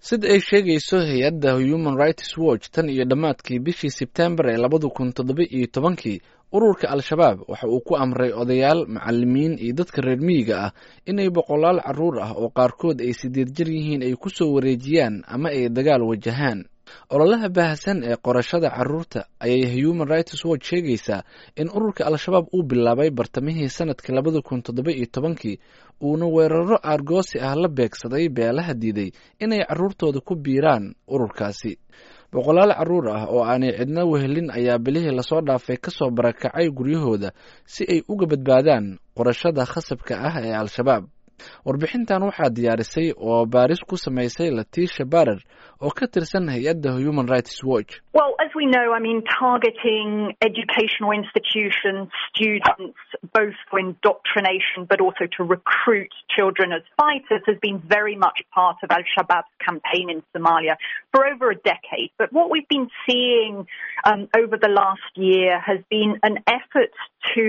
sida ay sheegayso hay-adda human rights watch tan iyo dhammaadkii bishii sebtembar ee labada kun toddoba iyo tobankii ururka al-shabaab waxa uu ku amray odayaal macalimiin iyo dadka reer miyiga ah inay boqolaal carruur ah oo qaarkood ay sideed jir yihiin ay ku soo wareejiyaan ama ay dagaal wajahaan ololaha baahsan ee qorashada carruurta ayay human rights watch sheegaysaa in ururka al-shabaab uu bilaabay bartamihii sanadkii labada kun toddoba iyo tobankii uuna weeraro aargoosi ah la beegsaday beelaha diiday inay carruurtooda ku biiraan ururkaasi boqolaal carruur ah oo aanay cidna wehelin ayaa bilihii lasoo dhaafay ka soo barakacay guryahooda si ay uga badbaadaan qorashada khasabka ah ee al-shabaab warbixintan waxaa diyaarisay oo baaris ku samaysay latiisha barer oo ka tirsan hay-adda human rights watch Well, as we know, I mean, targeting educational institutions, students, both for indoctrination but also to recruit children as fighters has been very much part of Al Shabaab's campaign in Somalia for over a decade. But what we've been seeing um, over the last year has been an effort to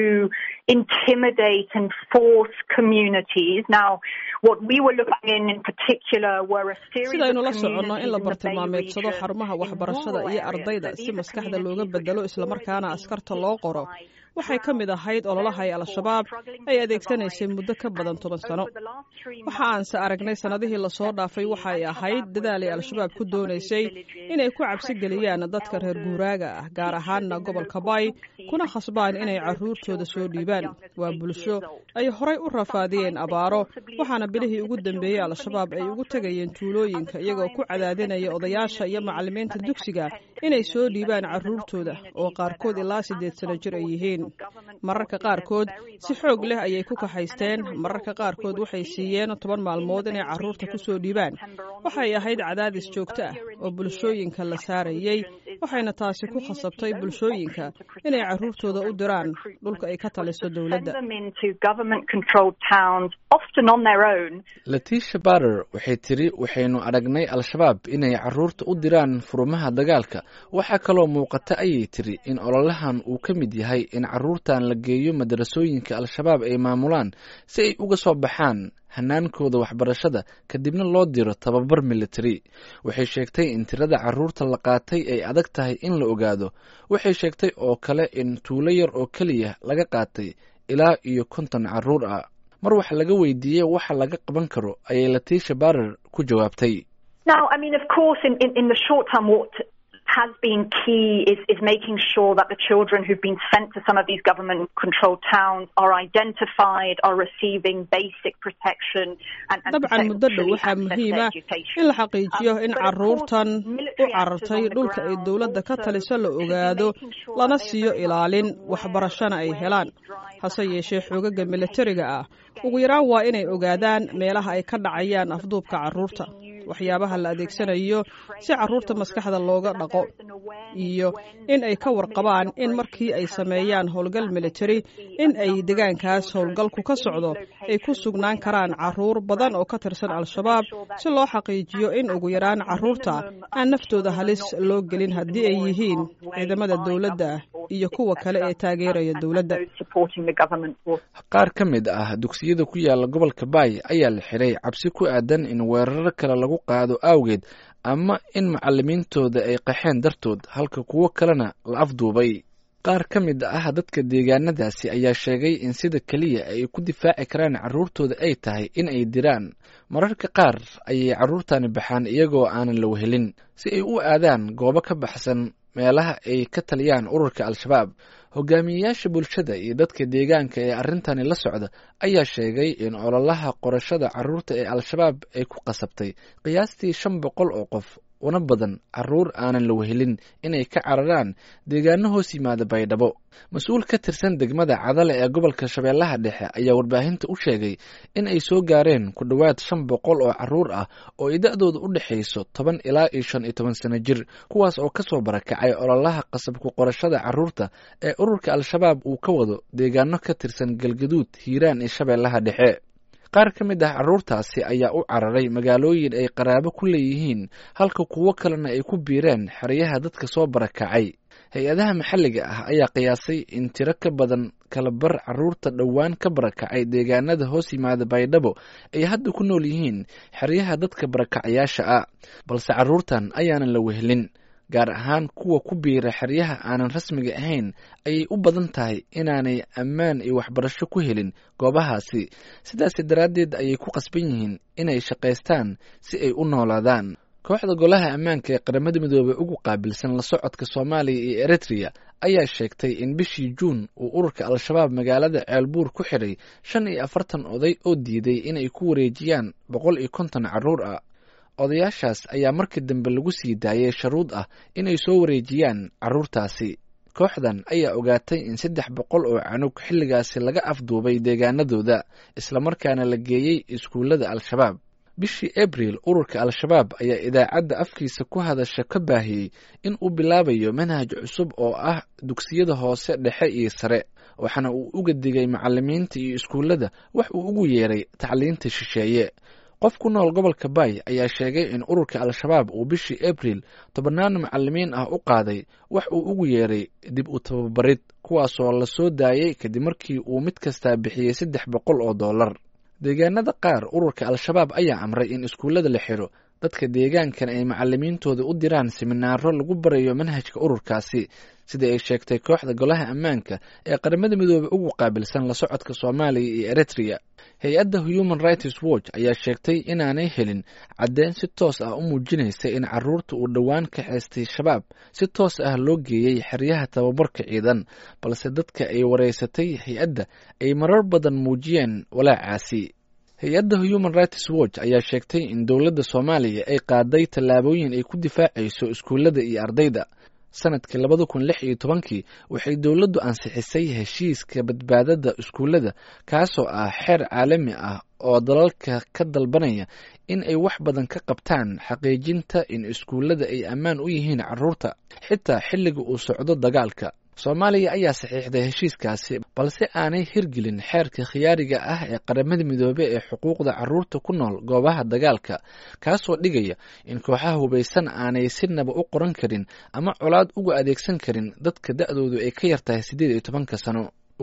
intimidate and force communities. Now, what we were looking in in particular were a series sidaynu la of soconno in la communities in the Bay bartilmaameedsado region, xarumaha in waxbarashada rural iyo areas, ardayda that si these are maskaxda looga communities bedelo which islamarkaana already askarta been loo qoro hit by waxay ka mid ahayd ololaha ay al-shabaab ay adeegsanaysay muddo ka badan toban sano waxa aanse aragnay sannadihii lasoo dhaafay waxa ay ahayd dadaal ay al-shabaab ku doonaysay inay ku cabsi geliyaan dadka reer guuraaga ah gaar ahaana gobolka bay kuna khasbaan inay carruurtooda soo dhiibaan waa bulsho ay horay u rafaadiyeen abaaro waxaana bilihii ugu dambeeyey al-shabaab ay ugu tegayeen tuulooyinka iyagoo ku cadaadinaya odayaasha iyo macallimiinta dugsiga inay soo dhiibaan carruurtooda oo qaarkood ilaa siddeed sano jir ay yihiin mararka qaarkood si xoog leh ayay ku kaxaysteen mararka qaarkood waxay siiyeen toban maalmood inay carruurta ku soo dhiibaan waxay ahayd cadaadis joogto ah oo bulshooyinka la saarayey waxayna taasi ku khasabtay bulshooyinka inay carruurtooda u diraan dhulka ay ka taliso dowladda Send them into government-controlled towns, often on their own, latiisha barer waxay tiri waxaynu aragnay al-shabaab inay carruurta u diraan furumaha dagaalka waxaa kaloo muuqata ayay tiri in ololahan uu ka mid yahay in carruurtan la geeyo madarasooyinka al-shabaab ay maamulaan si ay uga soo baxaan hanaankooda waxbarashada kadibna loo diro tababar military waxay sheegtay in tirada carruurta la qaatay ay adag tahay in la ogaado waxay sheegtay oo kale in tuulo yar oo keliya laga qaatay ilaa iyo konton carruur ah mar wax laga weydiiyey waxa laga qaban karo ayay latiisha barer ku jawaabtay Now, I mean, of course, in, in, in the short term, what has been key is, is making sure that the children who've been sent to some of these government controlled towns are identified, are receiving basic protection and, and dabcan muddo dhow potentially waxaa access to muhiima education. in la xaqiijiyo in Um, but of course, carruurtan u military actors carartay on the dhulka ay ground dowladda ka also taliso la should be ogaado making sure lana that they are siiyo very much ilaalin aware waxbarashana ay of where helaan these drives hase are yeeshee happening, xoogaga what militariga ah locations ugu yaraan waa inay ogaadaan meelaha ay ka dhacayaan afduubka carruurta waxyaabaha la adeegsanayo si carruurta maskaxda looga dhaqo iyo in ay ka warqabaan in markii ay sameeyaan howlgal military in ay deegaankaas howlgalku ka socdo ay ku sugnaan karaan carruur badan oo ka tirsan al-shabaab si loo xaqiijiyo in ugu yaraan carruurta aan naftooda halis loo gelin haddii ay yihiin ciidamada dowladda iyo kuwa kale ee taageeraya dowladda those supporting the government will qaar ka mid ah dugsiyada ku yaala gobolka baay ayaa la xiray cabsi ku aadan in weeraro kale lagu qaado awgeed ama in macallimiintooda ay qaxeen dartood halka kuwo kalena la afduubay qaar ka mid ah dadka deegaanadaasi ayaa sheegay in sida keliya ay ku difaaci karaan carruurtooda ay tahay in ay diraan mararka qaar ayay carruurtani baxaan iyagoo aanan la wehelin si ay u aadaan goobo ka baxsan meelaha ay ka taliyaan ururka al-shabaab hogaamiyeyaasha bulshada iyo dadka deegaanka ee arrintani la socda ayaa sheegay in ololaha qorashada carruurta ee al-shabaab ay ku qasabtay qiyaastii shan boqol oo qof una badan carruur aanan la wehelin inay ka cararaan deegaano hoos yimaada baydhabo mas-uul ka tirsan degmada cadale ee gobolka shabeellaha dhexe ayaa warbaahinta u sheegay in ay soo gaareen ku dhowaad shan boqol oo carruur ah oo ay da-dooda u dhexayso toban ilaa iyo shan iyo toban sano jir kuwaas oo kasoo barakacay ololaha qasabku qorashada carruurta ee ururka al-shabaab uu ka wado deegaano ka tirsan galgaduud hiiraan iyo shabeellaha dhexe qaar ka mid ah carruurtaasi ayaa u cararay magaalooyin ay qaraabo ku leeyihiin halka kuwo kalena ay ku biireen xeryaha dadka soo barakacay hay-adaha maxalliga ah ayaa qiyaasay in tiro ka badan kala bar caruurta dhowaan ka barakacay deegaanada hoos yimaada baydhabo ay hadda ku nool yihiin xeryaha dadka barakacayaasha ah balse caruurtan ayaanan la wehelin gaar ahaan kuwa ku biira xeryaha aanan rasmiga ahayn ayay u badan tahay inaanay ammaan iyo waxbarasho ku helin goobahaasi sidaas daraaddeed ayay ku qasban yihiin inay shaqaystaan si ay u noolaadaan kooxda golaha ammaanka ee qaramada midoobey ugu qaabilsan la socodka soomaaliya iyo eritrea ayaa sheegtay in bishii juun uu ururka al-shabaab magaalada ceelbuur ku xidhay shan iyo afartan oday oo diiday inay ku wareejiyaan boqol iyo konton carruur ah odayaashaas ayaa markii dambe lagu sii daayay sharuud ah inay soo wareejiyaan carruurtaasi kooxdan ayaa ogaatay in saddex boqol oo canug xilligaasi laga afduubay deegaanadooda islamarkaana la geeyey iskuullada al-shabaab bishii abril ururka al-shabaab ayaa idaacadda afkiisa ku hadasha ka baahiyey in uu bilaabayo manhaj cusub oo ah dugsiyada hoose dhexe iyo sare waxaana uu uga digay macalimiinta iyo iskuullada wax uu ugu yeeray tacliinta shisheeye qof ku nool gobolka baay ayaa sheegay in ururka al-shabaab uu bishii abril tobannaan macalimiin ah u qaaday wax uu ugu yeeray dib u tababarid kuwaasoo la soo daayey kadib markii uu mid kastaa bixiyey saddex boqol oo dollar deegaanada qaar ururka al-shabaab ayaa amray in iskuullada la xidho dadka deegaankan ay macalimiintooda u diraan siminaaro lagu barayo manhajka ururkaasi sida ay sheegtay kooxda golaha ammaanka ee qaramada midoobey ugu qaabilsan la socodka soomaaliya iyo eritrea hay-adda human rights watch ayaa sheegtay inaanay helin caddeyn si toos ah u muujinaysa in caruurta uu dhowaan kaxaystay shabaab si toos ah loo geeyey xeryaha tababarka ciidan balse dadka ay wareysatay hay-adda ay marar badan muujiyeen walaacaasi hay-adda human rights watch ayaa sheegtay in dowladda soomaaliya ay qaaday tallaabooyin ay ku difaacayso iskuullada iyo ardayda sanadkii labada kun lix iyo tobankii waxay dowladdu ansixisay heshiiska badbaadada iskuullada kaasoo ah xeer caalami ah oo dalalka ka dalbanaya in ay wax badan ka qabtaan xaqiijinta in iskuullada ay ammaan u yihiin carruurta xitaa xilliga uu socdo dagaalka soomaaliya ayaa saxiixday heshiiskaasi balse aanay hirgelin xeerka khiyaariga ah ee qaramada midoobe ee xuquuqda carruurta ku nool goobaha dagaalka kaasoo dhigaya in kooxaha hubaysan aanay sinaba u qoran karin ama colaad uga adeegsan karin dadka da-doodu ay ka yartahay siddeed iyo tobanka sano